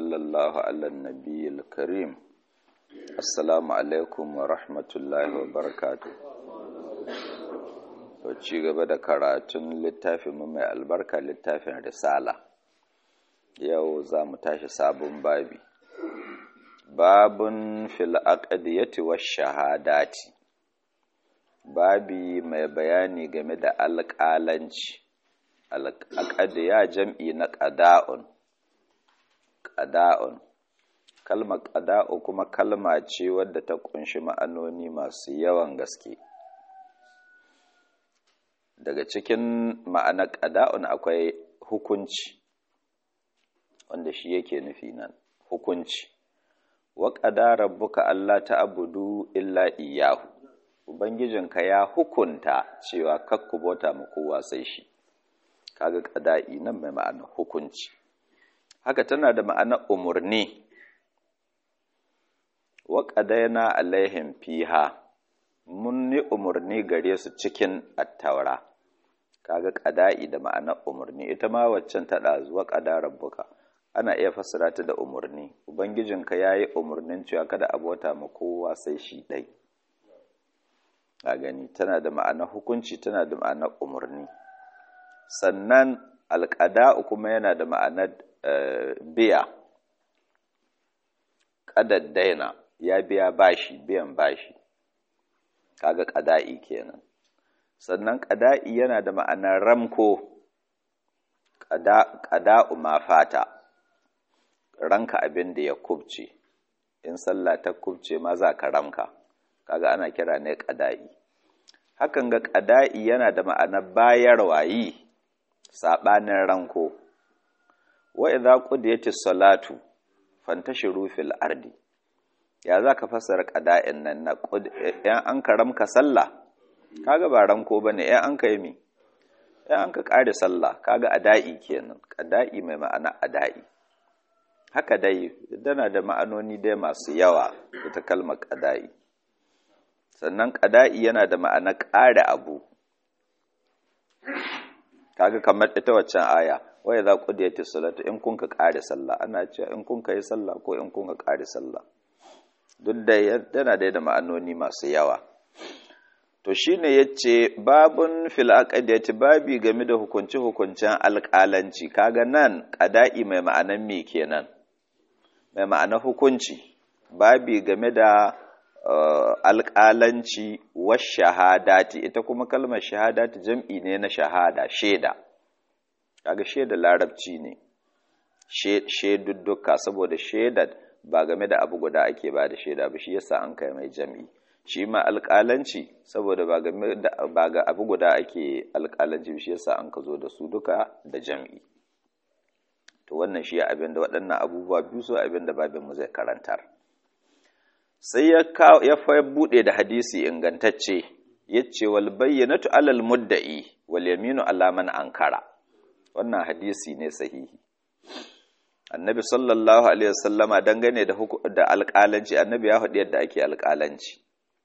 وصلى الله على النبي الكريم السلام عليكم ورحمة الله وبركاته to ci gaba da karatun littafin mu mai albarka littafin risala yau za mu tashi sabon babi babun fil aqdiyati wash shahadati babi mai bayani game da alƙalanci alƙadiya jam'i na ƙada'un ƙada'un kalmar ƙada'u kuma kalma ce wadda ta ƙunshi ma'anoni masu yawan gaske daga cikin ma'anar ƙada'un akwai hukunci wanda shi yake nufi nan hukunci wa ƙada rabbuka Allah ta abudu illa iyahu ubangijinka ya hukunta cewa kakku bauta mu kowa sai shi kaga ƙada'i nan mai ma'anar hukunci haka tana da ma'anar umarni wa ƙadaina alaihim fiha mun yi umarni gare su cikin attaura kaga ƙada'i da ma'anar umarni ita ma waccan ta ɗazu wa ƙada rabbuka ana iya fassara ta da umarni ubangijinka ya yi umarnin cewa kada a bauta ma kowa sai shi ɗai a gani tana da ma'anar hukunci tana da ma'anar umarni sannan alƙada'u kuma yana da ma'anar biya ƙadaddaina ya biya bashi biyan bashi kaga ƙada'i kenan sannan ƙada'i yana da ma'anar ramko ƙada'u ma fata ranka abin da ya kubce in sallah ta kubce ma za ka ramka kaga ana kira ne ƙada'i hakan ga ƙada'i yana da ma'anar bayarwa yi saɓanin ranko wa idza qudiyatis salatu fantashiru fil ardi ya zaka fassara qada'in nan na yan an karamka sallah kaga ba ranko bane yan an kai mi yan an ka kare sallah kaga ada'i kenan qada'i mai ma'ana ada'i haka dai dana da ma'anoni dai masu yawa ita kalmar qada'i sannan qada'i yana da ma'ana kare abu kaga kamar ita waccan aya waya za ku da salatu in kun ka ƙare sallah ana cewa in kun ka yi sallah ko in kun ka ƙare sallah duk da yana da da ma'anoni masu yawa to shine yace babun fil aqdiyati babi game da hukunci hukuncen alƙalanci kaga nan qada'i mai ma'anan me kenan mai ma'anar hukunci babi game da alƙalanci wa shahadati ita kuma kalmar shahadati jam'i ne na shahada shaida kaga shaida larabci ne shaidudduka saboda shaida ba game da abu guda ake ba da shaida ba shi yasa an kai mai jam'i shi ma alƙalanci saboda ba game da ba ga abu guda ake alƙalanci shi yasa an ka zo da su duka da jam'i to wannan shi abin da waɗannan abubuwa biyu su abin da babin mu zai karantar sai ya ya fa bude da hadisi ingantacce yace wal bayyinatu alal mudda'i wal yaminu ala man ankara wannan hadisi ne sahihi annabi sallallahu alaihi wasallama dangane da da alƙalanci annabi ya faɗi yadda ake alƙalanci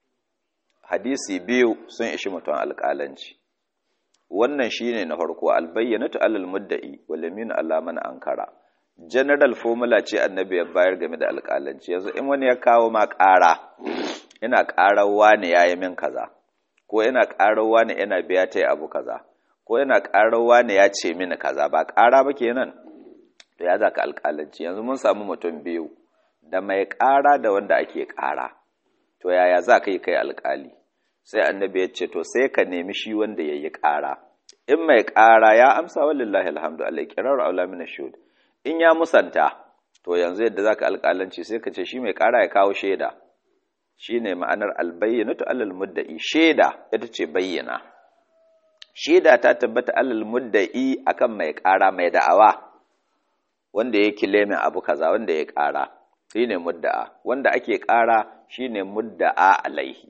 hadisi biyu sun ishi mutum alƙalanci wannan shine na farko albayyanatu alal mudda'i wal yaminu ala man ankara general formula ce annabi ya bayar game da alƙalanci yanzu in wani ya kawo ma ƙara ina ƙarar wani yayi min kaza ko ina ƙarar wani ina biya ta abu kaza ko yana ƙarawa ne ya ce mini kaza ba ƙara ba kenan da ya zaka alƙalanci yanzu mun samu mutum biyu da mai ƙara da wanda ake ƙara to yaya za ka yi kai alƙali sai annabi ya ce to sai ka nemi shi wanda ya yi ƙara in mai ƙara ya amsa walillahi alhamdu alai kirar aula min shud in ya musanta to yanzu yadda zaka alƙalanci sai ka ce shi mai ƙara ya kawo shaida shine ma'anar albayyinatu alal mudda'i shaida ita ce bayyana shaida ta tabbata alal mudda'i akan mai ƙara mai da'awa wanda ya kilemin abu kaza wanda ya ƙara shine mudda'a wanda ake ƙara shine mudda'a alaihi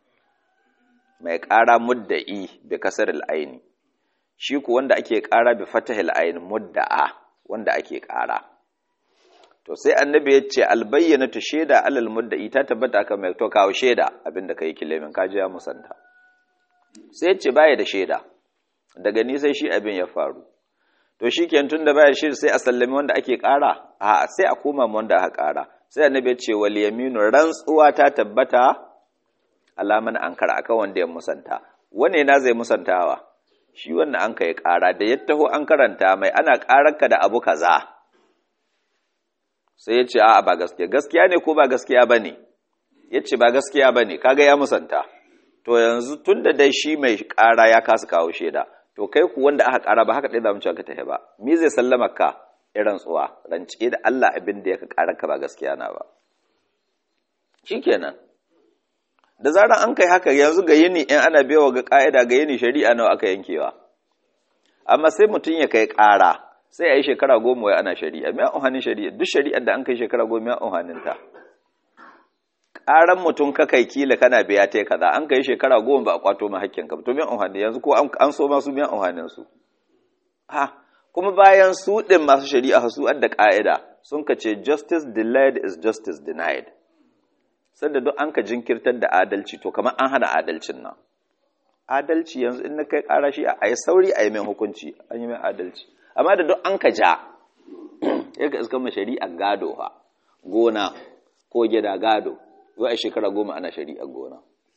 mai ƙara mudda'i bi kasaril aini shi ku wanda ake ƙara bi fatahil aini mudda'a wanda ake ƙara to sai annabi ya ce albayyanatu shaida alal mudda'i ta tabbata akan mai to kawo shaida abinda kai kilemin kaji ya musanta sai ya ce baya da shaida daga ni sai shi abin ya faru to shi ke tun da baya shiri sai a sallami wanda ake ƙara a sai a koma wanda aka ƙara sai annabi ya ce wal yaminu rantsuwa ta tabbata alaman ankara akan wanda ya musanta wane na zai musantawa shi wannan an kai ƙara da ya taho an karanta mai ana ƙararka da abu kaza sai ya ce a ba gaskiya gaskiya ne ko ba gaskiya ba ne ya ce ba gaskiya ba ne kaga ya musanta to yanzu tun da dai shi mai ƙara ya kasa kawo shaida to kai ku wanda aka ƙara ba haka ɗaya zamu cewa ka tafi ba me zai sallama ka irin tsuwa rance da Allah abin da ya ka ƙara ka ba gaskiya na ba shikenan da zaran an kai haka yanzu ga yini in ana bewa ga ka'ida ga yini shari'a nawa aka yankewa amma sai mutum ya kai ƙara sai a yi shekara goma wai ana shari'a mai unhanin shari'a duk shari'ar da an kai shekara goma mai unhanin ta ƙaran mutum ka kai kila kana biya ta kaza an kai shekara goma ba a kwato ma hakkin ka to mai unhanin yanzu ko an so masu mai unhanin su ha kuma bayan su ɗin masu shari'a su da ƙa'ida sun ka ce justice delayed is justice denied sanda duk an ka jinkirtar da adalci to kamar an hana adalcin nan adalci yanzu in na kai ƙara shi a yi sauri a yi mai hukunci an yi mai adalci amma da duk an ka ja ya ka iskan shari'a gado ha gona ko gida gado yau a shekara goma ana shari'a gona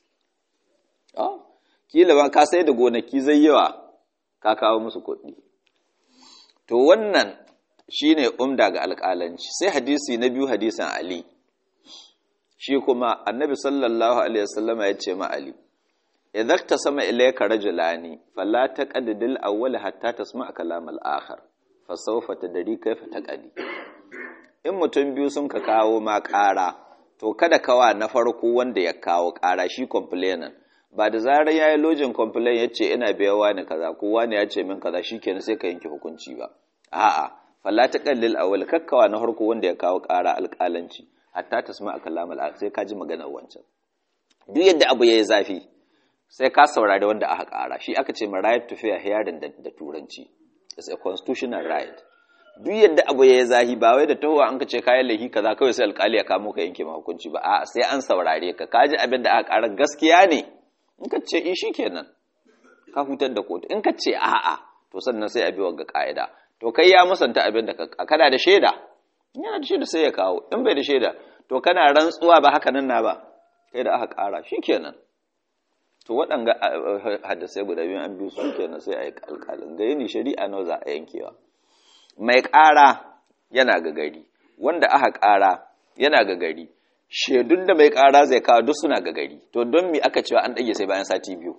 kila ba ka sai da gonaki zai yawa ka kawo musu kuɗi to wannan shine umda ga alƙalanci sai hadisi na biyu hadisin ali shi kuma annabi sallallahu alaihi wasallama ya ce ma ali idan ta sama ilayka rajulani fala taqaddil awwal hatta tasma' kalam al-akhar fa sawfa tadri kayfa taqadi in mutum biyu sun ka kawo ma ƙara to kada kawa na farko wanda ya kawo ƙara shi complainant ba da zarar yayi lojin complain yace ina biyawa ne kaza ko wani ya ce min kaza shikenan sai ka yanke hukunci ba a'a fala taqallil awwal kakkawa na farko wanda ya kawo ƙara alƙalanci hatta tasma kalam al sai ka ji maganar wancan duk yadda abu yayi zafi sai ka saurari wanda aka ƙara shi aka ce ma right to fair hearing da, da turanci it's a constitutional right duk yadda abu yayi zafi ba wai da tahowa an ka ce kayan lahi kaza kawai sai alƙali ya kamo ka yanke ma hukunci ba a'a sai an saurare ka ka ji abin da aka ƙara gaskiya ne in ka ce in shikenan ka hutar da kotu in ka ce a'a to sannan sai a bi wa ga ka'ida to kai ya musanta abin da ka kana da shaida yana da shaida sai ya kawo in bai da shaida to kana rantsuwa ba haka nan na ba kai da aka ƙara shikenan to waɗanga hadisai guda biyu an biyu su kenan sai a yi alƙalin ga yini shari'a nawa za a yankewa mai ƙara yana ga gari wanda aka ƙara yana ga gari shaidun da mai ƙara zai kawo duk suna ga gari to don me aka cewa an ɗage sai bayan sati biyu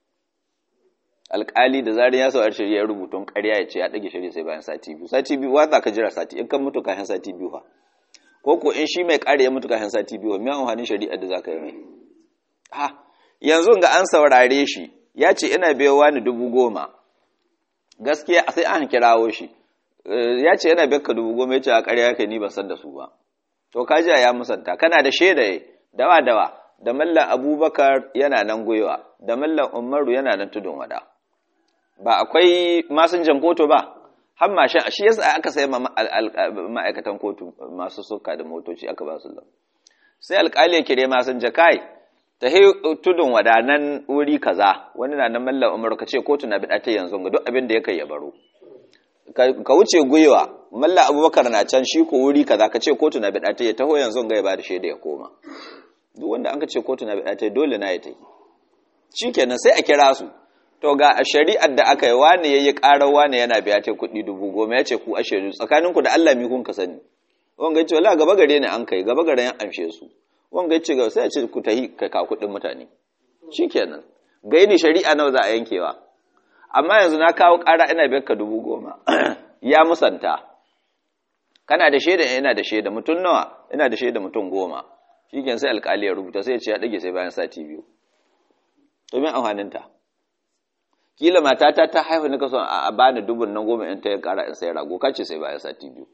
alƙali da zarin ya saurar shari'a rubutun ƙarya ya ce ya ɗage shari'a sai bayan sati biyu sati biyu wa za ka jira sati in kan mutu kafin sati biyu fa ko ko in shi mai ƙara ya mutu kafin sati biyu me amfanin shari'a da za ka yi mai ha yanzu ga an saurare shi ya ce ina biyowa ni dubu goma gaskiya sai an kirawo shi ya ce yana biyar ka dubu goma ya ce a ƙarya kai ni ban san da su ba to ka ji ya musanta kana da shaida dawa dawa da mallan abubakar yana nan gwiwa da mallan umaru yana nan tudun wada ba akwai masinjan kotu ba har mashin shi yasa aka sai ma'aikatan kotu masu suka da motoci aka ba su sai alƙali ya kire masinja kai ta he tudun wadanan wuri kaza wani na nan mallan umaru ka ce kotu na bida ta yanzu ga duk abin da ya kai ya baro ka wuce gwiwa mallan abubakar na can shi ko wuri kaza ka ce kotu na bida ta ya taho yanzu ga ya ba da shaida ya koma duk wanda an ka ce kotu na bida ta dole na ya ta yi shikenan sai a kira su to ga a shari'ar da aka yi wane yayi karar wane yana biya ta kuɗi dubu goma ya ce ku a shaidu tsakaninku da Allah mi kun ka sani wanga ya ce wala gaba gare ne an kai gaba gare an amshe su wanga ya ce ga sai a ce ku tahi ka ka kuɗin mutane shikenan gaini shari'a nawa za a yankewa amma yanzu na kawo ƙara ina biyar ka dubu goma ya musanta kana da shaida ina da shaida mutum nawa ina da shaida mutum goma shikenan sai alƙali ya rubuta sai ya ce ya ɗage sai bayan sati biyu to me amfaninta kila matata ta haihu nika son a bani dubun nan goma in ta ya ƙara in sai rago kace sai bayan sati biyu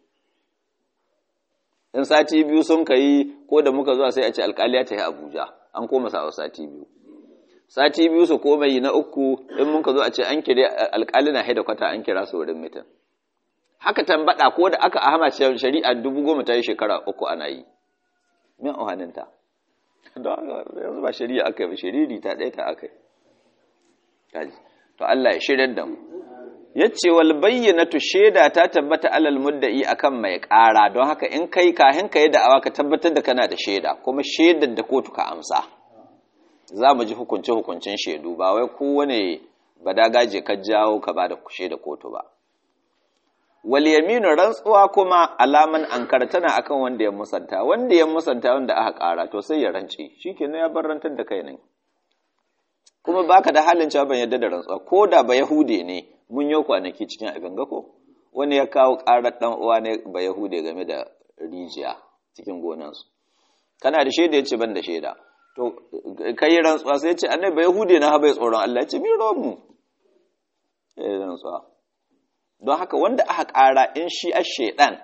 in sati biyu sun kai ko da muka zuwa sai a ce alƙali ya tafi Abuja an koma sa sati biyu sati biyu su koma yi na uku in muka zo a ce an kire alƙali na haida kwata an kira su wurin mitin haka tambada ko da aka ahama shari'a dubu goma ta yi shekara uku ana yi min ohaninta yanzu ba shari'a aka yi ba shiriri ta ɗaya ta aka yi to Allah ya shirin da mu yace wal bayyinatu shaida ta tabbata alal mudda'i akan mai ƙara don haka in kai kahin kai da awa ka tabbatar da kana da shaida kuma shaidar da kotu ka amsa za mu ji hukunce hukuncin shaidu ba wai kowane badagaje ka jawo ka ba da shaida kotu ba wal yaminu rantsuwa kuma alaman ankar tana akan wanda ya musanta wanda ya musanta wanda aka ƙara to sai ya rance shikenan ya barantar da kai ne kuma baka da halin cewa ban yadda da rantsuwa ko da ba yahude ne mun yi kwanaki cikin abin gako wani ya kawo ƙarar ɗan uwa ne ba yahude game da rijiya cikin gonansu kana da shaida yace ban da shaida to kai rantsuwa sai yace annabi ba yahude na haɓe tsoron Allah yace mi mu eh rantsuwa don haka wanda aka ƙara in shi a shaidan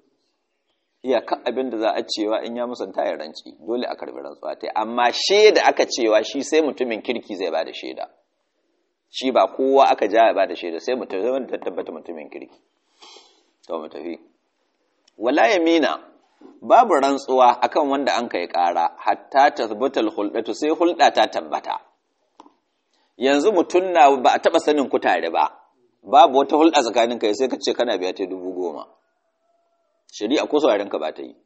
iyakan abin da za a cewa in ya musanta ya ranci dole a karbi rantsuwa ta amma shaida aka cewa shi sai mutumin kirki zai bada shaida shi ba kowa aka ja ya bada shaida sai mutum zai wanda tabbata mutumin kirki to mu tafi wala yamina babu rantsuwa akan wanda an kai kara hatta tasbatal huldatu sai hulda ta tabbata yanzu mutum na ba a taba sanin ku tare ba babu wata hulɗa tsakanin kai sai ka ce kana biya ta dubu goma shari'a ko sauraron ka ba ta yi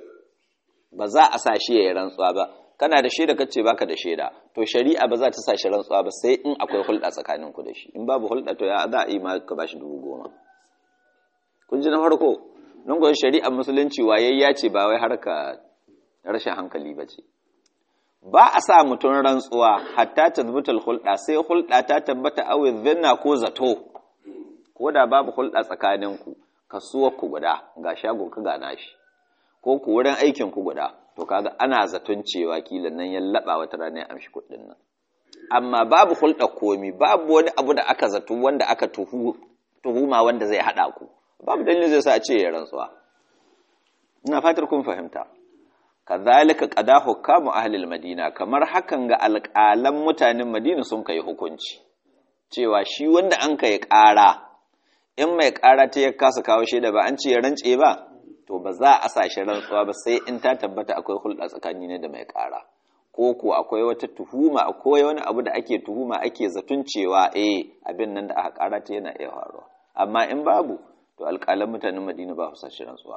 ba za a sa shi ya yi rantsuwa ba kana da shaida kace baka da shaida to shari'a ba za ta sa shi rantsuwa ba sai in akwai hulɗa tsakanin ku da shi in babu hulɗa to ya za a yi ma ka bashi dubu goma kun ji na farko nan gwai shari'a musulunci wayayya ce ba wai harka rashin hankali ba ce ba a sa mutum rantsuwa hatta tazbutul hulɗa sai hulɗa ta tabbata awi zinna ko zato ko da babu hulɗa tsakaninku kasuwar ku guda ga shagon ka ga nashi ko ku wurin aikin ku guda to kaga ana zaton cewa kila nan ya laba wata rana ya amshi kuɗin nan amma babu hulɗa komi babu wani abu da aka zato wanda aka tuhu tuhuma wanda zai haɗa ku babu dalilin zai sa a ce ya rantsuwa ina fatar kun fahimta kazalika qada hukamu ahlil madina kamar hakan ga alƙalan mutanen madina sun kai hukunci cewa shi wanda an kai ƙara in mai ƙara ta ya kasa kawo shaida ba an ce ya rance ba to ba za a sa shi rantsuwa ba sai in ta tabbata akwai hulɗa tsakani ne da mai ƙara ko ko akwai wata tuhuma akwai wani abu da ake tuhuma ake zaton cewa eh abin nan da aka ƙara ta yana iya faruwa amma in babu to alƙalan mutanen madina ba su sa shi rantsuwa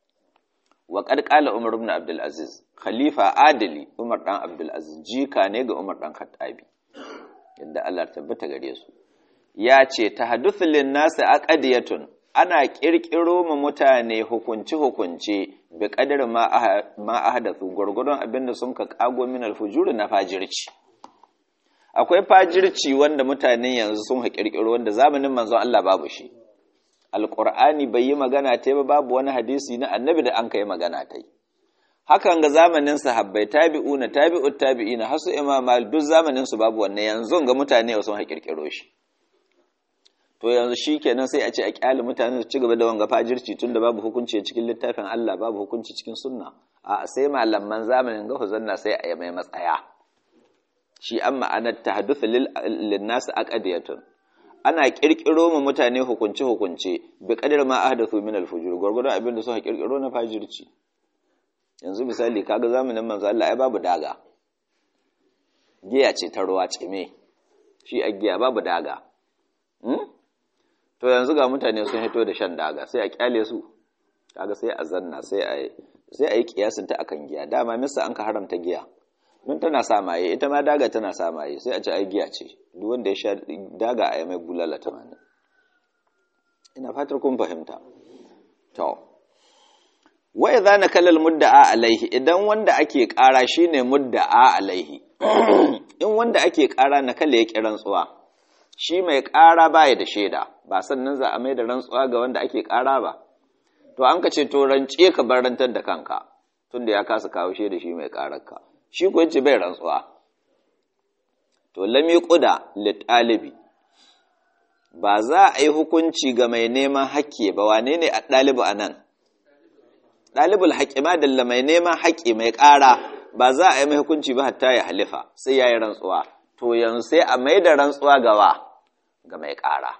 wa qad qala umar ibn abdul aziz khalifa adali umar dan abdul aziz jika ne ga umar dan khattabi yadda Allah tabbata gare su ya ce tahaddathu lin nasi aqdiyatun ana kirkiro ma mutane hukunci hukunci bi qadar ma ma ahdathu gurgurdon abinda sun ka kago min alfujur na fajirci akwai fajirci wanda mutanen yanzu sun ha kirkiro wanda zamanin manzon Allah babu shi alƙur'ani bai yi magana ta ba babu wani hadisi na annabi da an kai magana ta yi hakan ga zamanin sahabbai tabi'una tabi'ut tabi'ina hasu imam mal duk zamanin su babu wannan yanzu ga mutane sun haƙirƙiro shi to yanzu shikenan sai a ce a kyale mutane su ci gaba da wanga fajirci tunda babu hukunci cikin littafin Allah babu hukunci cikin sunna a sai malaman zamanin ga huzanna sai a yi mai matsaya shi an ma'anar tahadduth lil nas aqdiyatun ana kirkiro ma mutane hukunce hukunce bi qadar ma ahdathu min al-fujur gurgurdan abin da suka kirkiro na fajirci yanzu misali kaga zamanin manzo Allah ai babu daga giya ce ta ruwa cime shi a giya babu daga hmm? to yanzu ga mutane sun hito da shan daga sai a kyale su kaga sai a zanna sai a sai a yi kiyasin ta akan giya dama misa an ka haramta giya don tana sa maye ita ma daga tana sa maye sai a ci ai giya ce duk wanda ya sha daga a mai bulala tamanin ina fatar kun fahimta to wa idza nakala mudda'a alaihi idan wanda ake kara shine mudda'a alaihi in wanda ake kara nakala ya kiran tsuwa shi mai kara baya da shaida ba sannan za a mai da rantsuwa ga wanda ake kara ba to an ka ce to rance ka barantar da kanka tunda ya kasa kawo shaida shi mai kararka shi ko yace bai rantsuwa to lami quda li talibi ba za a yi hukunci ga mai neman haƙƙi ba wane ne a ɗalibu a nan ɗalibul haƙƙi ma dalla mai neman haƙƙi mai ƙara ba za a yi mai hukunci ba hatta ya halifa sai ya yi rantsuwa to yanzu sai a mai da rantsuwa gawa ga mai ƙara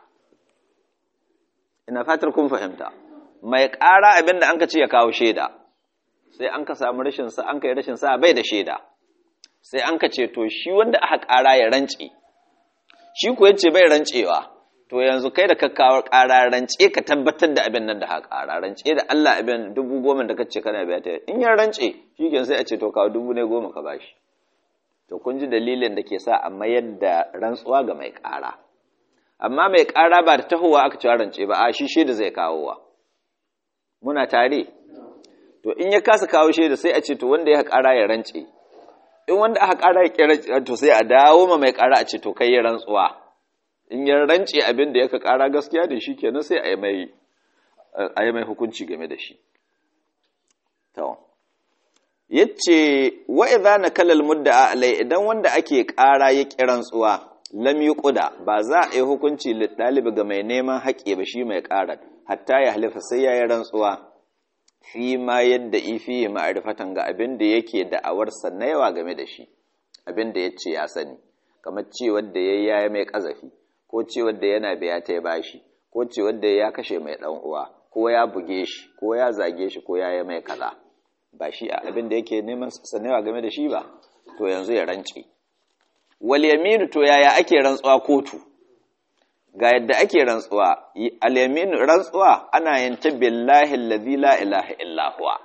ina fatar kun fahimta mai ƙara abin da an ka ce ya kawo shaida sai an ka samu rashin sa an ka yi rashin sa bai da shaida sai an ka ce to shi wanda aka ƙara ya rance shi ko yace bai rancewa to yanzu kai da ka kawo ƙara rance ka tabbatar da abin nan da haka ƙara rance da Allah abin dubu goma da kace kana biya ta in ya rance shi sai a ce to kawo dubu ne goma ka bashi to kun ji dalilin da ke sa a mayar da rantsuwa ga mai ƙara amma mai ƙara ba da tahowa aka cewa rance ba a shi shaida zai kawowa muna tare to in ya kasa kawo shaida sai a ce to wanda ya ƙara ya rance in wanda aka ƙara ya kira to sai a dawo ma mai ƙara a ce to kai ya rantsuwa in ya rance abin da yaka ƙara gaskiya da shi kenan sai a yi mai a yi mai hukunci game da shi to yace wa idza nakala almudda'a alai idan wanda ake ƙara ya kiran tsuwa lam yuqda ba za a yi hukunci lidalibi ga mai neman haƙe ba shi mai ƙara hatta ya halifa sai ya yi rantsuwa fi ma yadda ifi ma'rifatan ga abin da yake da'awar yawa game da shi abin da yace ya sani kamar cewar da yayi yayi mai kazafi ko cewar da yana biya ta bashi ko cewar da ya kashe mai dan uwa ko ya buge shi ko ya zage shi ko ya yi mai kaza ba shi abin da yake neman sanewa game da shi ba to yanzu ya rance wal yaminu to yaya ake rantsuwa kotu ga yadda ake rantsuwa al yaminu rantsuwa ana yin ta billahi allazi la ilaha illa huwa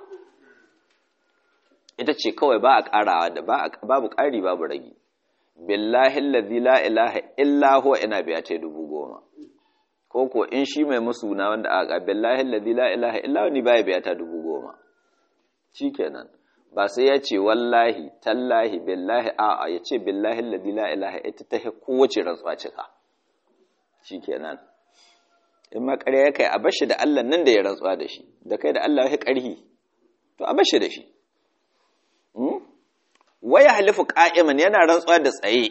ita ce kawai ba a karawa da babu ƙari babu ragi billahi allazi la ilaha illa huwa ina biya ta dubu goma ko ko in shi mai musu na wanda aka billahi allazi la ilaha illa huwa ni baya biya ta dubu goma shikenan ba sai ya ce wallahi tallahi billahi a'a ya ce billahi alladhi la ilaha ita ta kowace rantsuwa cika shikenan in ma ƙarya ya kai a bashi da Allah nan da ya rantsuwa da shi da kai da Allah ya ƙarhi to a bashi da shi waya halifu qa'iman yana rantsuwa da tsaye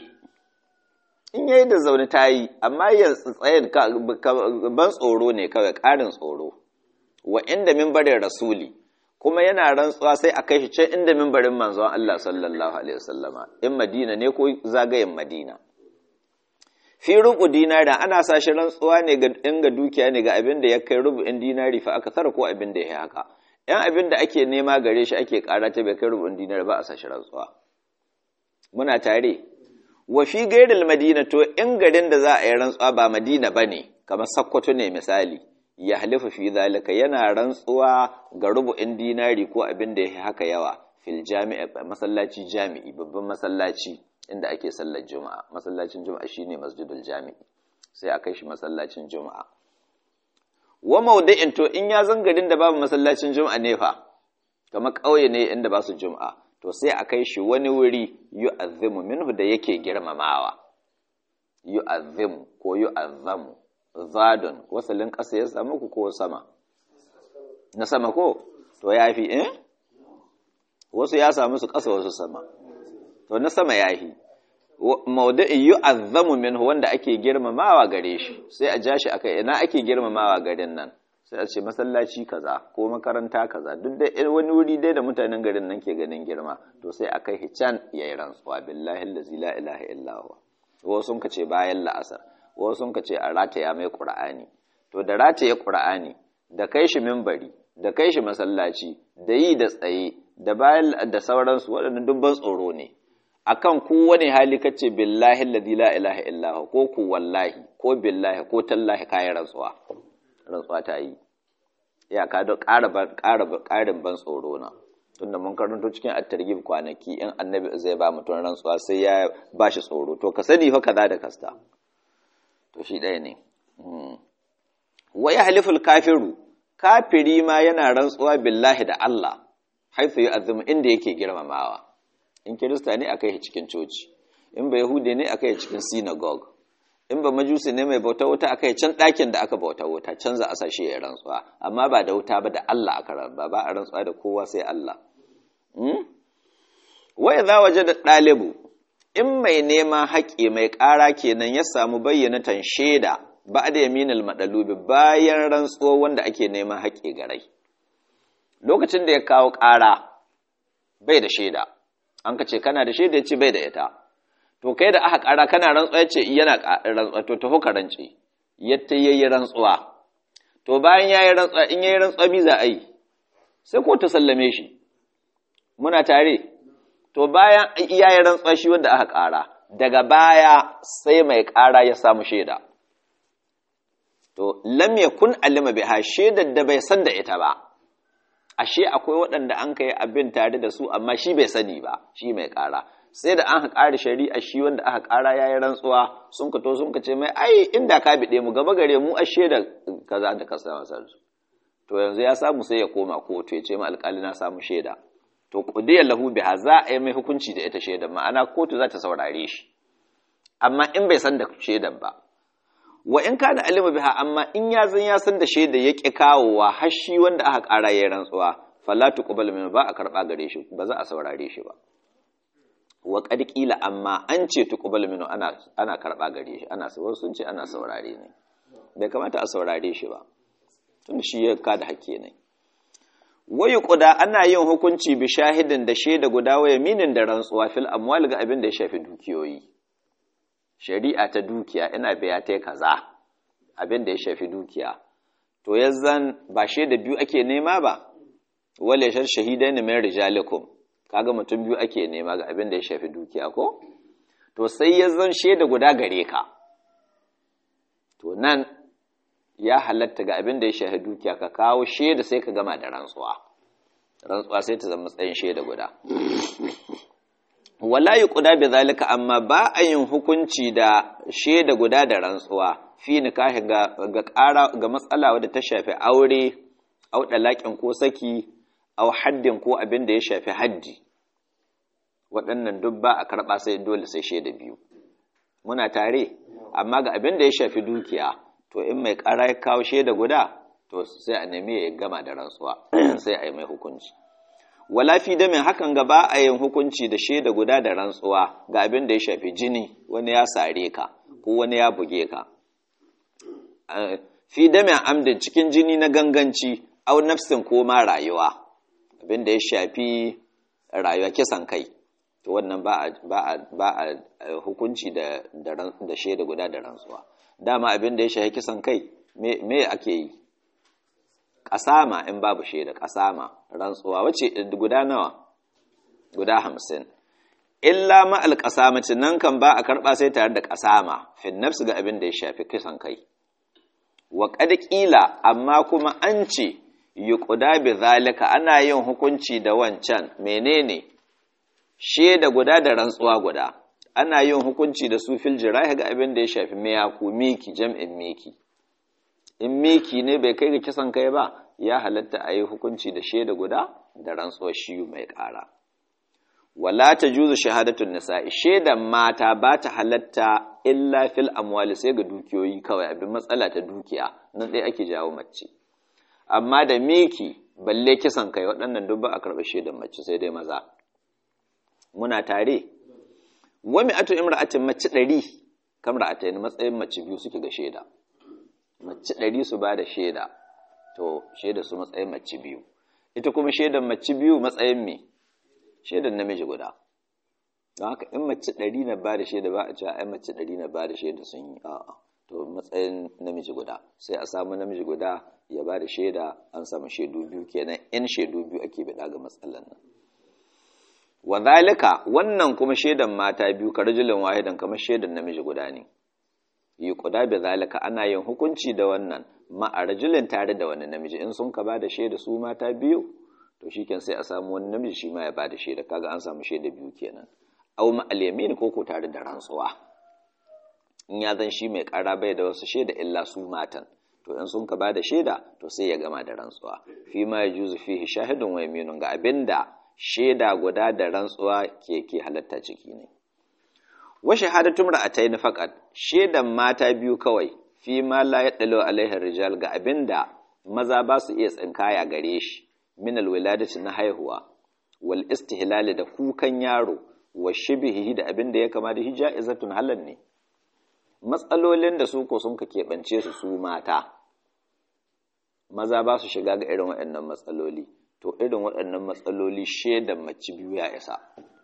in yayi da zaune tayi amma ya tsayen ban tsoro ne kawai ƙarin tsoro wa inda minbarin rasuli kuma yana rantsuwa sai a kai shi can inda mimbarin manzon Allah sallallahu alaihi wasallama in Madina ne ko zagayen Madina fi rubu dinari ana sa shi rantsuwa ne ga in ga dukiya ne ga abin da ya kai rubu'in dinari fa aka tsara ko abin da ya haka yan abin da ake nema gare shi ake ƙara ta bai kai rubu'in dinari ba a sa shi rantsuwa muna tare wa fi gairil madina to in garin da za a yi rantsuwa ba Madina bane kamar Sokoto ne misali ya halifa fi zalika yana rantsuwa ga rubu'in dinari ko abin da ya haka yawa fil jami'a masallaci jami'i babban masallaci inda ake sallar juma'a masallacin juma'a shine masjidul jami'i sai a kai shi masallacin juma'a wa maudu'in to in ya zangarin da babu masallacin juma'a ne fa kamar ƙauye ne inda ba su juma'a to sai a kai shi wani wuri yu'azzimu minhu da yake girmamawa yu'azzimu ko yu'azzamu zadon wasalin ƙasa ya samu ku ko sama na sama ko to ya fi eh wasu ya samu su ƙasa wasu sama to na sama ya fi maudu'in yu'azzamu minhu wanda ake girmamawa gare shi sai a ja shi akai ina ake girmamawa garin nan sai a ce masallaci kaza ko makaranta kaza duk da wani wuri dai da mutanen garin nan ke ganin girma to sai a kai can yayi rantsuwa billahi allazi la ilaha illa huwa wasu sun ce bayan la'asar wasu sun ce a rataya mai ƙura'ani to da rataye ƙura'ani da kai shi mimbari da kai shi masallaci da yi da tsaye da bayan da sauransu waɗannan dubban tsoro ne akan kowane hali kace billahi alladhi la ilaha illa ko ku wallahi ko billahi ko tallahi kayan rantsuwa rantsuwa ta yi ya ka da ƙara ƙarin ban tsoro na tunda mun karanto cikin at-targhib kwanaki in annabi zai ba mutum rantsuwa sai ya bashi tsoro to ka sani fa kaza da kasta to shi ɗaya ne waya haliful kafiru kafiri ma yana rantsuwa billahi da Allah haifu yi azumi inda yake girmamawa in kirista ne aka yi cikin coci in ba yahudi ne aka yi cikin synagogue in ba majusi ne mai bauta wuta aka yi can ɗakin da aka bauta wuta can za a sa shi ya rantsuwa amma ba da wuta ba da Allah aka rantsuwa ba a rantsuwa da kowa sai Allah waya za waje da ɗalibu in mai neman haƙƙi mai ƙara kenan ya samu bayyanatan shaida ba da yaminal maɗalubi bayan rantsuwa wanda ake neman haƙƙi garai lokacin da ya kawo ƙara bai da shaida an ka ce kana da shaida ya ce bai da ita to kai da aka ƙara kana rantsuwa ya ce yana rantsuwa to taho ka rance yadda ya yi rantsuwa to bayan ya yi rantsuwa in ya yi rantsuwa bi za a yi sai ko ta sallame shi muna tare to bayan iyayen rantsuwa shi wanda aka ƙara daga baya sai mai ƙara ya samu shaida to lam yakun alima biha shaidar da bai san da ita ba ashe akwai waɗanda an kai abin tare da su amma shi bai sani ba shi mai ƙara sai da an ƙara shari'a shi wanda aka ƙara ya yi rantsuwa sun ka to sun ka ce mai ai inda ka biɗe mu gaba gare mu a shaidar kaza da kasa masar to yanzu ya samu sai ya koma kotu ya ce ma alƙali na samu shaida to qudiya lahu biha za a yi mai hukunci da ita shaidar ma'ana kotu za ta saurare shi amma in bai san da shaidar ba wa in kana alima biha amma in ya zan ya san da shaida ya ƙi kawowa har shi wanda aka ƙara ya rantsuwa fala tuqbal min ba a karɓa gare shi ba za a saurare shi ba wa qad qila amma an ce tuqbal min ana ana karɓa gare shi ana wasu sun ce ana saurare ne bai kamata a saurare shi ba tun shi ya ka da hakke ne wayu quda ana yin hukunci bi shahidin da shaida guda wa yaminin da rantsuwa fil amwal ga abin da ya shafi dukiyoyi shari'a ta dukiya ina biya ta kaza abin da ya shafi dukiya to yanzan ba shaida biyu ake nema ba wale shar shahidaini min rijalikum kaga mutum biyu ake nema ga abin da ya shafi dukiya ko to sai yanzan shaida guda gare ka to nan ya halatta ga abin da ya shafi dukiya ka kawo shaida sai ka gama da rantsuwa rantsuwa sai ta zama tsayin shaida guda wala yi kuda bi zalika amma ba a yin hukunci da shaida guda da rantsuwa fi nikahi ga ga ƙara ga matsala wadda ta shafi aure au dalakin ko saki au haddin ko abin da ya shafi haddi waɗannan duk ba a karɓa sai dole sai shaida biyu muna tare amma ga abin da ya shafi dukiya to in mai ƙara ya kawo shaida guda to sai a nemi ya gama da rantsuwa sai a yi mai hukunci wala fi damin hakan ga ba a yin hukunci da shaida guda da rantsuwa ga abin da ya shafi jini wani ya sare ka ko wani ya buge ka fi damin amdin cikin jini na ganganci au nafsin ko ma rayuwa abin da ya shafi rayuwa kisan kai to wannan ba a hukunci da shaida guda da rantsuwa dama abin da ya shafi kisan kai me ake yi ƙasama in babu shaida ƙasama rantsuwa wace guda nawa guda hamsin illa ma alƙasamacin nan kan ba a karɓa sai tare da ƙasama fin nafsu ga abin da ya shafi kisan kai wa ƙila amma kuma an ce yi ƙuda bi zalika ana yin hukunci da wancan menene shaida guda da rantsuwa guda ana yin hukunci da su fil jirahi ga abin da ya shafi miyaku miki jam'in miki in miki ne bai kai ga kisan kai ba ya halatta a yi hukunci da shaida guda da rantsuwar shi mai ƙara wala ta juzu shahadatun nisa'i shaidan mata ba ta halatta illa fil amwali sai ga dukiyoyi kawai abin matsala ta dukiya nan ɗaya ake jawo mace amma da miki balle kisan kai waɗannan duk ba a karɓi shaidan mace sai dai maza muna tare wami atu imra'atin mace ɗari kamar a matsayin mace biyu suke ga shaida mace ɗari su ba da shaida to shaida su matsayin mace biyu ita kuma shaidan mace biyu matsayin me shaidan namiji guda don haka in mace ɗari na ba da shaida ba a cewa ai mace ɗari na ba da shaida sun yi a'a to matsayin namiji guda sai a samu namiji guda ya ba da shaida an samu shaidu biyu kenan in shaidu biyu ake bida ga matsalan nan wa zalika wannan kuma shaidan mata biyu ka rajulin wahidan kamar shaidan namiji guda ne yi kuda bi zalika ana yin hukunci da wannan ma a rajulin tare da wani namiji in sun ka ba da shaida su mata biyu to shiken sai a samu wani namiji shi ma ya ba da shaida kaga an samu shaida biyu kenan au ma al ko ko tare da rantsuwa in ya zan shi mai kara bai da wasu shaida illa su matan to in sun ka ba da shaida to sai ya gama da rantsuwa fi ma yajuzu fihi shahidun wa yaminun ga abinda shaida guda da rantsuwa ke ke halatta ciki ne wa shahadatum ra'atayn faqat shedan mata biyu kawai fi ma la yadalu alaihi rijal ga abinda maza ba su iya tsinkaya gare shi min alwiladati na haihuwa wal istihlal da kukan yaro wa shibhihi da abinda ya kama da hijaizatun halal ne matsalolin da su ko sun ka keɓance su su mata maza ba su shiga ga irin waɗannan matsaloli to irin waɗannan matsaloli shedan mace biyu ya isa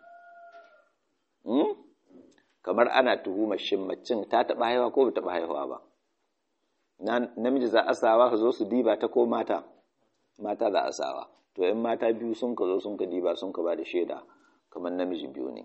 kamar ana tuhumar shin macin ta taɓa haihuwa ko ba taɓa haihuwa ba namiji za a sawa ka zo su diba ta ko mata mata za a sawa to in mata biyu sun ka zo sun ka diba sun ka ba da shaida kamar namiji biyu ne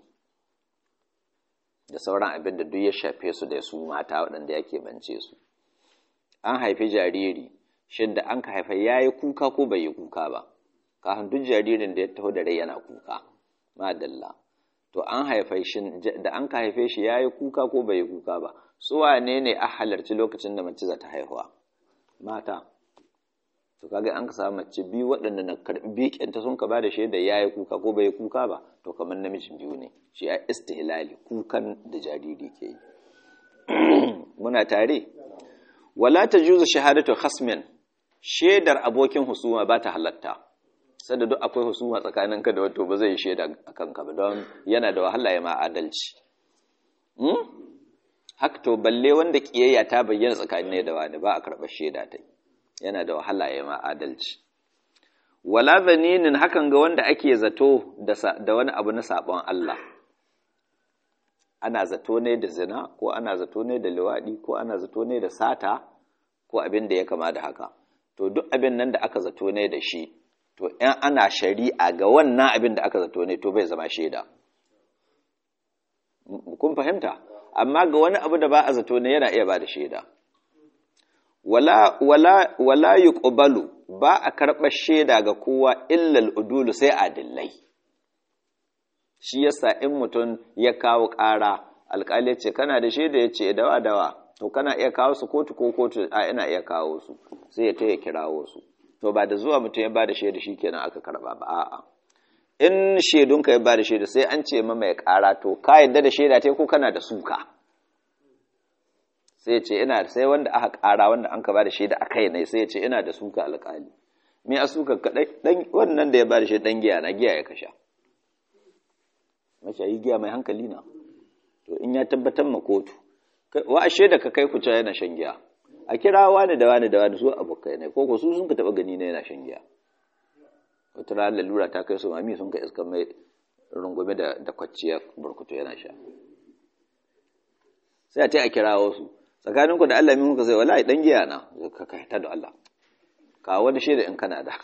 da sauran abin da duk ya shafe su da su mata waɗanda ya keɓance su an haifi jariri shin da an ka haifa ya yi kuka ko bai yi kuka ba kafin duk jaririn da ya taho da rai yana kuka madalla to an haife shi da an ka haife shi ya yi kuka ko bai yi kuka ba su wane ne a halarci lokacin da mace za ta haihuwa mata to kaga an ka samu mace biyu waɗanda na karɓi ƙyanta sun ka ba da shaida ya yi kuka ko bai yi kuka ba to kamar namijin biyu ne shi a istihlali kukan da jariri ke yi muna tare wala ta juzu shahadatu khasmin shaidar abokin husuma ba ta halatta sada duk akwai husuma tsakanin ka da wato ba zai shaida a kanka ba don yana da wahala ya ma adalci haka to balle wanda kiyayya ta bayyana tsakanin da wani ba a karɓar shaida ta yana da wahala ya ma adalci wala zaninin hakan ga wanda ake zato da wani abu na sabon Allah ana zato ne da zina ko ana zato ne da liwaɗi ko ana zato ne da sata ko abin da ya kama da haka to duk abin nan da aka zato ne da shi to in ana shari'a ga wannan abin da aka zato ne to bai zama shaida kun fahimta amma ga wani abu da ba a zato ne yana iya ba da shaida wala wala wala yuqbalu ba a karɓar shaida ga kowa illal udulu sai adillai shi yasa in mutum ya kawo ƙara alƙali ce kana da shaida ya ce dawa dawa to kana iya kawo su kotu ko kotu a ina iya kawo su sai ya taya kirawo su to ba da zuwa mutum ya ba da shaida shi kenan aka karɓa ba a'a in shaidunka ya ba da shaida sai an ce ma mai ƙara to ka yadda da shaida ta ko kana da suka sai ya ce ina sai wanda aka ƙara wanda an ka ba da shaida a kai ne sai ya ce ina da suka alƙali me a suka kaɗai wannan da ya ba da shaida ɗan giya na giya ya kasha mashayi giya mai hankali na to in ya tabbatar ma kotu wa ashe da ka kai ku yana shan giya a kira wani da wani da wani su abokai ne ko su sun ka taba gani na yana shan giya wata rana lalura ta kai su mami sun ka iska mai rungume da da kwacciyar burkutu yana sha sai a ce a kira wasu tsakaninku da Allah min kuka sai wallahi dan giya na ka kai ta da Allah ka wani shaida in kana da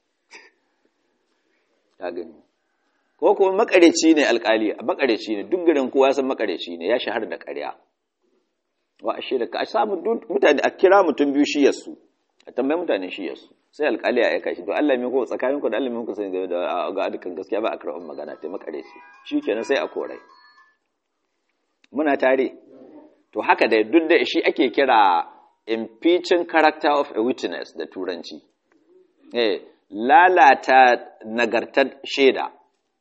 ka gani ko kuma makareci ne alkali makareci ne duk garin kowa san makareci ne ya shahara da ƙarya wa ashe da ka samu mutane a kira mutum biyu shi yasu a tambayi mutane shi yasu sai alkali ya aika shi to Allah mai ko tsakanin ku da Allah mai ku sani da ga dukkan gaskiya ba a karɓar magana ta makareci shikenan sai a korai muna tare to haka da duk da shi ake kira impeaching character of a witness da turanci eh lalata nagartar shaida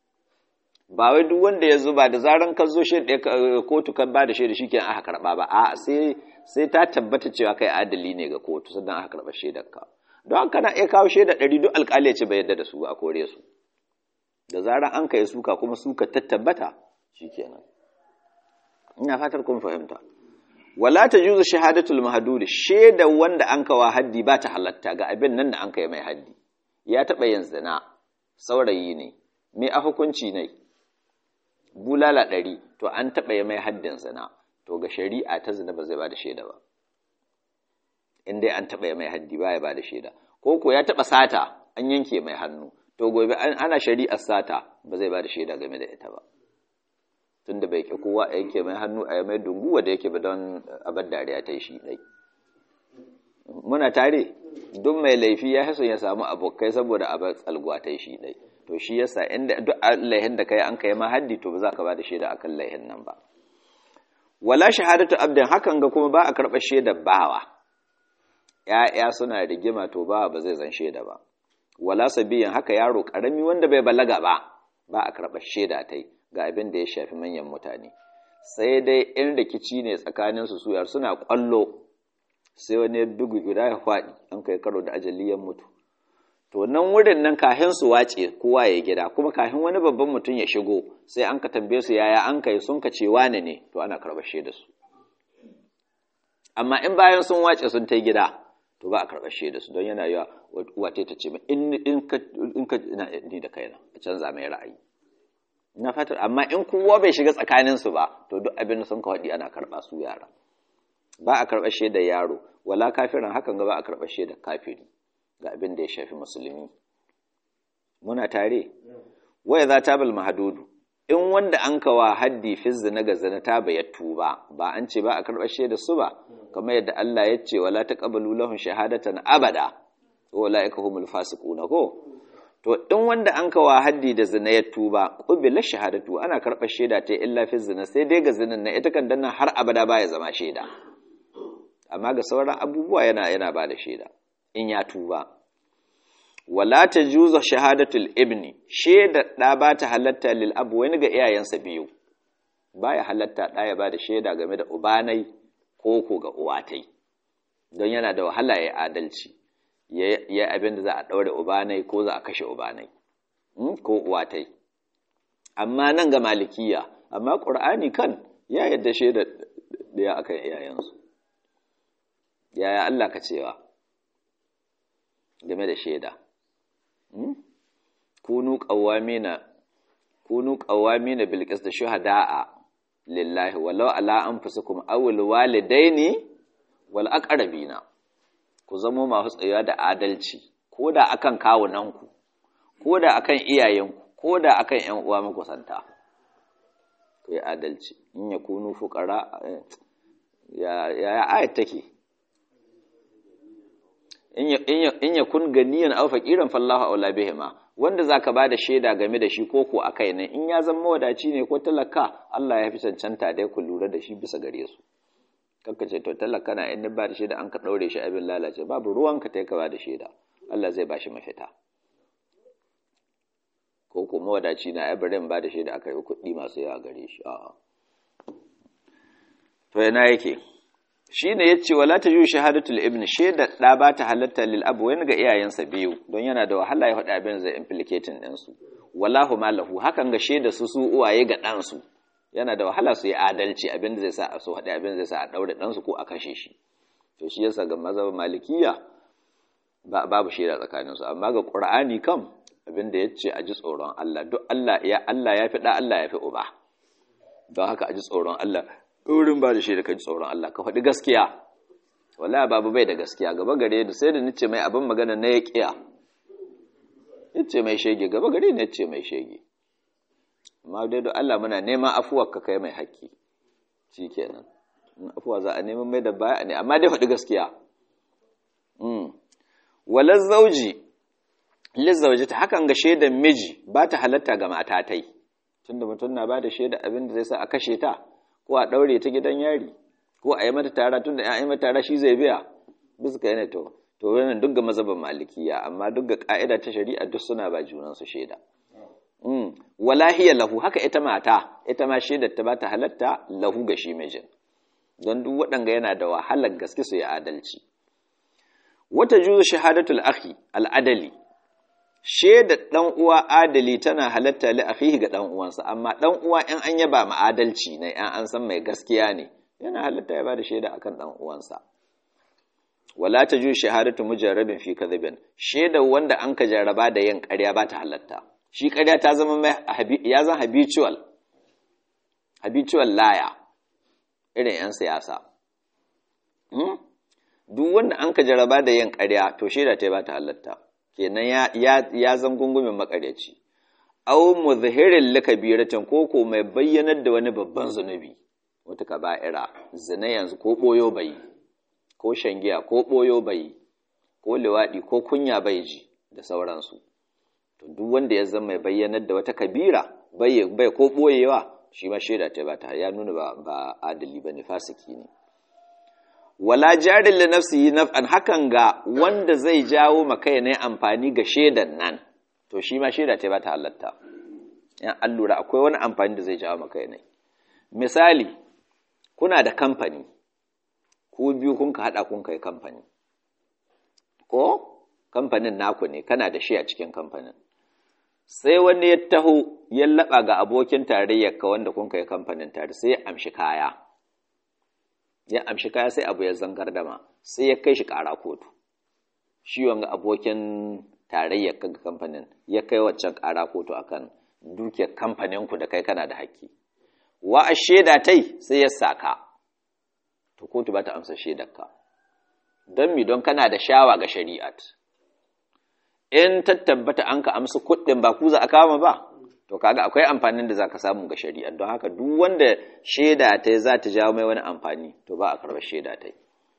ba wai duk wanda ya zuba da zaran ka zo shaida kotu kan ba da shaida shikenan aka karba ba a sai sai ta tabbata cewa kai adali ne ga kotu sannan aka karba shaidar ka don haka na iya kawo shaida ɗari duk alƙali ya ce bai yadda da su a kore su da zaran an kai suka kuma suka ta tabbata shikenan ina fatar kun fahimta wala ta juzu shahadatul mahdud shaida wanda an kawa haddi ba ta halatta ga abin nan da an kai mai haddi ya taɓa yin zina saurayi ne me a hukunci ne bulala ɗari to an taɓa yi mai haddin zina to ga shari'a ta zina ba zai ba da shaida ba in dai an taɓa yi mai haddi ba ya ba da shaida ko ko ya taɓa sata an yanke mai hannu to gobe ana shari'ar sata ba zai ba da shaida game da ita ba tunda bai ƙi kowa a yanke mai hannu a mai dunguwa da yake ba don abar dariya ta yi shi ɗai muna tare duk mai laifi ya haso ya samu abokai saboda abar tsalguwa ta yi shi ɗai to shi yasa inda duk laihin da kai an kai ma haddi to ba za ka ba da shaida akan laihin nan ba wala shahadatu abdin hakan ga kuma ba a karɓar shaidar bawa ya'ya suna rigima to bawa ba zai zan shaida ba wala sabiyan haka yaro karami wanda bai balaga ba ba a karɓar shaida ta yi ga abin da ya shafi manyan mutane sai dai in rikici ne tsakanin su suyar suna kwallo sai wani ya bugu guda ya faɗi an kai karo da ajaliyan mutu to nan wurin nan kahin su wace kowa ya gida kuma kahin wani babban mutum ya shigo sai an ka tambaye su yaya an kai sun ka ce wane ne to ana karɓar shaida su amma in bayan sun wace sun ta gida to ba a karɓar shaida su don yana yawa wata ta ce in ka ni da kaina a canza mai ra'ayi na fatar amma in kowa bai shiga tsakaninsu ba to duk abin da sun kawaɗi ana karɓa su yara ba a karɓar shaidar yaro wala kafirin hakan ga ba a karɓar shaidar kafiri ga abin da ya shafi musulmi muna tare waya za ta bal mahadudu in wanda an kawa haddi fi zina ga zina ta bayar tuba ba an ce ba a karɓar shaidar su ba kamar yadda Allah ya ce wala taqbalu lahum shahadatan abada ulaika humul fasiquna ko to in wanda an kawa haddi da zina ya tuba qubila shahadatu ana karɓar shaida ta illa fi zina sai dai ga zinin na ita kan danna har abada baya zama shaida amma ga sauran abubuwa yana yana ba da shaida in ya tuba wala tajuzu shahadatul ibni shaida da ba ta halatta lil abu wani ga iyayensa biyu baya halatta da ya ba da shaida game da ubanai ko ko ga uwatai don yana da wahala ya adalci ya abin da za a ɗaure ubanai ko za a kashe ubanai ko uwatai amma nan ga malikiya amma ƙur'ani kan ya yadda shaida ɗaya akan iyayensu yaya Allah ka cewa game da shaida kunu qawamina kunu qawamina bil qist shuhada'a lillahi walau ala anfusikum aw al walidaini wal aqrabina ku zamo masu tsayuwa da adalci ko da akan kawunanku ko da akan iyayenku ko da akan ƴan uwa makusanta ku yi adalci in ya kunu fuqara ya ya ayat take in ya kun ganiyan aw faqiran fallahu aula bihima wanda zaka bada shaida game da shi ko ko akai ne in ya zama wadaci ne ko talaka Allah ya fi cancanta dai ku lura da shi bisa gare su kanka ce to talaka na in ba da shaida an ka daure shi abin lalace babu ruwan ka tai ka ba da shaida Allah zai bashi mafita ko ko mawadaci na ai bari ba da shaida akai kuɗi masu yawa gare shi a'a to yana yake shine yace wala taju shahadatul ibn shaida da ba ta halatta lil abu wani ga iyayensa biyu don yana da wahala ya faɗa abin zai implicating din su wallahu malahu hakan ga shaida su su uwaye ga dan su yana da wahala su yi adalci abin da zai sa a so haɗe abin da zai sa a ɗaure ɗansu ko a kashe shi to shi yasa ga mazhabin malikiya babu shaida tsakaninsu amma ga ƙur'ani kam abin da ya ce a ji tsoron Allah duk Allah ya Allah ya fi ɗa Allah ya fi uba don haka a ji tsoron Allah ɗorin ba da shaida ka ji tsoron Allah ka faɗi gaskiya wallahi babu bai da gaskiya gaba gare da sai da nace mai abin magana na ya ƙiya yace mai shege gaba gare ne yace mai shege amma dai don Allah muna neman afuwar ka kai mai haƙƙi shi kenan afuwa za a neman mai da baya ne amma dai faɗi gaskiya walar zauji lizzauji ta hakan ga shaidan miji ba ta halatta ga matatai tunda mutum na ba da shaida abin da zai sa a kashe ta ko a ɗaure ta gidan yari ko a yi mata tara tunda ya yi mata tara shi zai biya bisa ka yana to to wannan duk ga mazhaban malikiya amma duk ga ka'ida ta shari'a duk suna ba junansu shaida wala hiya lahu haka ita mata ita ma shaidar ta bata halatta lahu ga shi mijin don duk waɗanga yana da wahalar gaske su yi adalci wata juzu shahadatul akhi al'adali shaidar dan uwa adali tana halatta li akhihi ga dan uwansa amma dan uwa in an yaba ma adalci ne in an san mai gaskiya ne yana halatta ya bada shaida akan dan uwansa wala ta juzu shahadatu mujarrabin fi kadhibin shaidar wanda an ka jarraba da yin ƙarya ba ta halatta shi ƙarya ta zama mai ya zan habitual habitual laya irin 'yan siyasa duk wanda an ka jaraba da yin ƙarya to shaida ta ba ta halatta kenan ya zan gungumin makaryaci au muzhirin likabiratin ko ko mai bayyanar da wani babban zunubi wata kaba'ira zina yanzu ko boyo bai ko shangiya ko boyo bai ko liwaɗi ko kunya bai ji da sauransu to duk wanda ya zama mai bayyanar da wata kabira bai bai ko boyewa shi ma shaida ta ba ta ya nuna ba ba adali bane fasiki ne wala jarin li nafsihi naf'an hakan ga wanda zai jawo maka ne amfani ga shaidan nan to shi ma shaida ta ba ta halatta yan allura akwai wani amfani da zai jawo maka ne misali kuna da kamfani ku biyu kun ka hada kun kai kamfani ko kamfanin naku ne kana da shi a cikin kamfanin sai wani ya taho ya laba ga abokin tarayyar ka wanda kun kai kamfanin tare sai ya amshi kaya ya amshi kaya sai abu ya zangar dama sai ya kai shi kara kotu shi wanga abokin tarayyar ka ga kamfanin ya kai waccan kara kotu akan dukiyar kamfanin ku da kai kana da haƙƙi wa a shaida tai sai ya saka to kotu ba ta amsa shaidar ka don mi don kana da shawa ga shari'at in ta tabbata an ka amsa kuɗin ba ku za a kama ba to kaga akwai amfanin da zaka samu ga shari'a don haka duk wanda shaida ta za ta jawo mai wani amfani to ba a karɓar shaida ta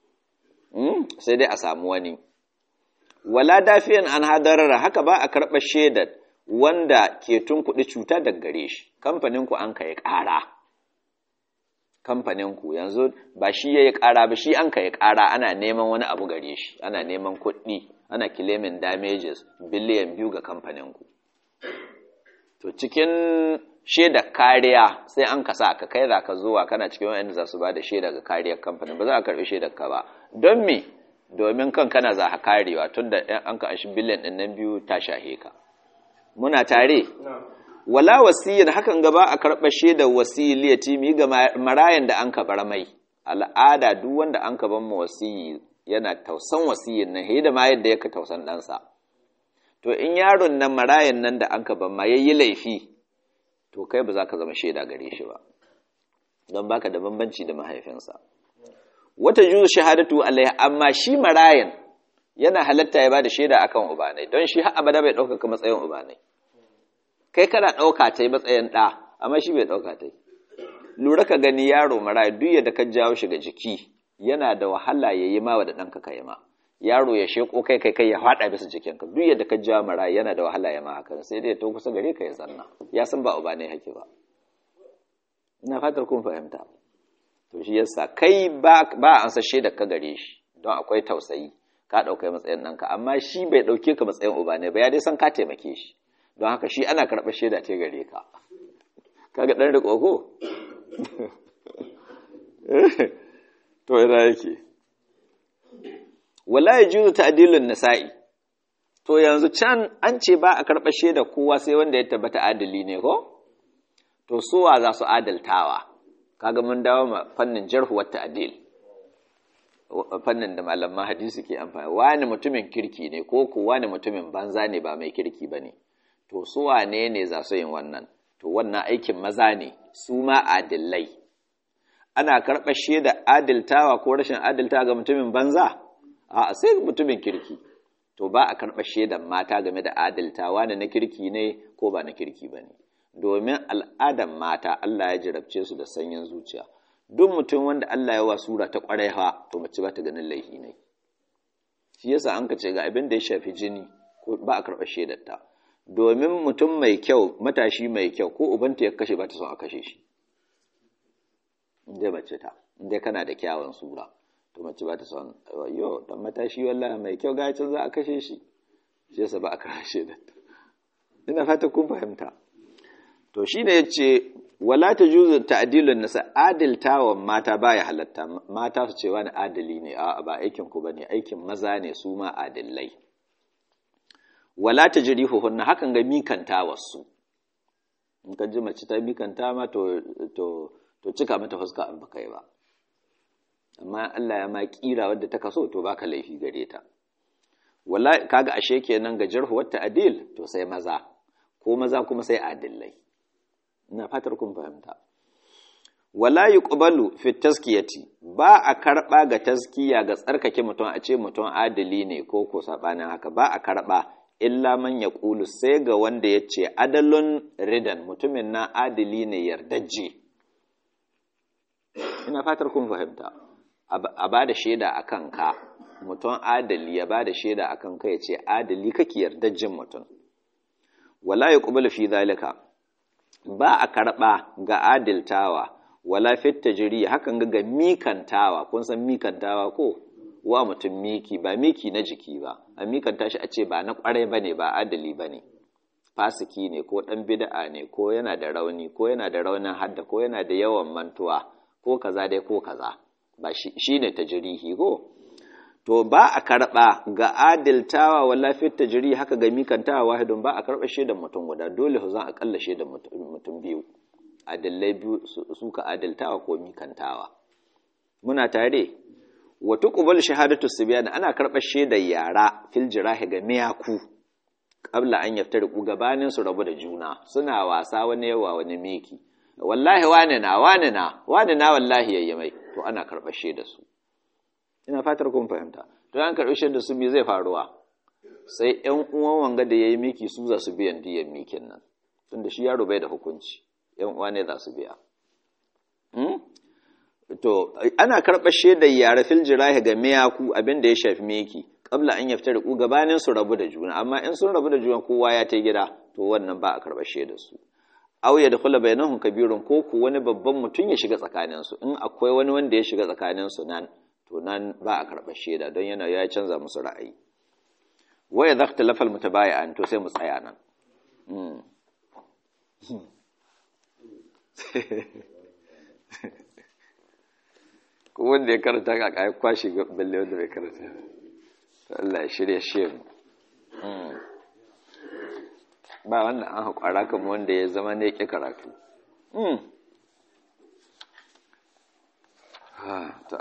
sai dai a samu wani wala dafiyan an hadarara haka ba a karɓar shaidar wanda ke tunkuɗi cuta daga gare shi kamfaninku an ka yi ƙara kamfaninku yanzu ba shi ya yi ƙara ba shi an ka yi ƙara ana neman wani abu gare shi ana neman kuɗi ana claiming damages biliyan biyu ga kamfaninku to cikin shaidar kariya sai an ka sa ka kai za ka zuwa kana cikin wanda za su ba da shaida ga kariyar kamfanin ba za a karɓi shaidar ka ba don me domin kan kana za ka karewa tun da an ka ashi biliyan ɗin nan biyu ta shahe ka muna tare wala wasiyyar hakan gaba a karɓar shaidar wasiyyi liyatimi ga marayan da an ka bar mai al'ada duk wanda an ka ban ma wasiyyi yana tausan wasiyyin nan da ma yadda yake tausan ɗansa to in yaron nan marayan nan da an ka ban ma yayi laifi to kai ba za ka zama shaida gare shi ba don baka da bambanci da mahaifinsa wata juzu shahadatu alaiha amma shi marayan yana halatta ya bada shaida akan ubanai don shi har abada bai ɗaukaka matsayin ubanai kai kana ɗauka ta matsayin ɗa amma shi bai ɗauka ta lura ka gani yaro maraya duk yadda ka jawo shi ga jiki yana da wahala ya yi ma da ɗanka ka yi ma yaro ya sheko kai kai kai ya faɗa bisa jikinka duk yadda ka jawo maraya yana da wahala ya ma hakan sai dai to kusa gare ka ya zanna ya san ba ubanai hake ba ina fatar kun fahimta to shi yasa kai ba ba an sa shaidar ka gare shi don akwai tausayi ka ɗauka matsayin ɗanka amma shi bai ɗauke ka matsayin uba ne ba ya dai san ka taimake shi don haka shi ana karɓar shaida ce gare ka kaga ɗan riƙo ko to ina yake wala ya juzu ta'dilun nisa'i to yanzu can an ce ba a karɓar shaida kowa sai wanda ya tabbata adali ne ko to suwa za su adaltawa kaga mun dawo ma fannin jarhu wa ta'dil fannin da malaman hadisi ke amfani wani mutumin kirki ne ko ku wani mutumin banza ne ba mai kirki ba ne to su wane ne za su yin wannan to wannan aikin maza ne su ma adillai ana karɓar shaida adiltawa ko rashin adiltawa ga mutumin banza a sai mutumin kirki to ba a karɓar shaidan mata game da adiltawa ne na kirki ne ko ba na kirki ba ne domin al'adan mata Allah ya jarabce su da sanyin zuciya duk mutum wanda Allah ya wa sura ta kwarai ha to mace ba ta ganin laifi ne shi yasa an ka ce ga abin da ya shafi jini ko ba a karɓar shaidarta domin mutum mai kyau matashi mai kyau ko ubanta ya kashe ba ta son a kashe shi inda mace ta inda kana da kyawun sura to mace ba ta son yo dan matashi wallahi mai kyau ga can za a kashe shi shi yasa ba a karɓar shaidarta ina fata kun fahimta to shine yace wala ta juzu ta'dilun nasa adiltawan mata baya halatta mata su ce wani adali ne a ba aikin ku bane aikin maza ne su ma adillai wala ta jirihuhunna hakan ga mikanta wasu in ka ji mace ta mikanta ma to to to cika mata fuska an baka yi ba amma Allah ya ma kira wadda ta kaso to baka laifi gare ta wala kaga ashe kenan ga jarhu wa ta'dil to sai maza ko maza kuma sai adillai ina fatar kun fahimta wala yuqbalu fi taskiyati ba a karba ga taskiya ga tsarkake mutum a ce mutum adali ne ko ko sabanin haka ba a karba illa man yaqulu sai ga wanda yace adalun ridan mutumin na adali ne yardajje ina fatar kun fahimta a ba da shaida akan ka mutum adali ya ba da shaida akan ka yace adali kake yardajjin mutum wala yuqbalu fi zalika ba a karɓa ga adiltawa wala fit tajri hakan ga mikantawa kun san mikantawa ko wa mutum miki ba miki na jiki ba a mikanta shi a ce ba na kwarai bane ba adali bane fasiki ne ko dan bid'a ne ko yana da rauni ko yana da raunin hadda ko yana da yawan mantuwa ko kaza dai ko kaza ba shi ne tajrihi ko to ba a karɓa ga adiltawa wala fit tajri haka ga mikantawa wahidun ba a karɓa shaidan mutum guda dole su zan akalla shaidan mutum biyu adillai biyu su ka adiltawa ko mikantawa muna tare wa tuqbal shahadatu sibyan ana karɓa shaidan yara fil jirahi ga miyaku qabla an yaftariqu gabanin su rabu da juna suna wasa wani yawa wani miki wallahi wane na wane na wane na wallahi yayi mai to ana karɓa shaidar su ina fatar kun fahimta to an karɓi shaidar su me zai faruwa sai ƴan uwan wanga da yayi miki su za su biyan diyan mikin nan tunda shi yaro bai da hukunci ƴan uwa ne za su biya to ana karɓar shaidar yare fil jirahi ga miyaku abin da ya shafi meki kabla an yafta riku gabanin su rabu da juna amma in sun rabu da juna kowa ya ta gida to wannan ba a karɓar shaidar su aw ya dakhula bainahum kabirun ko ku wani babban mutum ya shiga tsakanin su in akwai wani wanda ya shiga tsakanin su nan to nan ba a karɓar shaida don yana ya canza musu ra'ayi wa idza ikhtalafa almutabayi'an to sai mu tsaya nan ko wanda ya karanta ka kai kwashi balle wanda bai karanta Allah ya shirya shi ba wannan an haƙwara kamar wanda ya zama ne ƙi karatu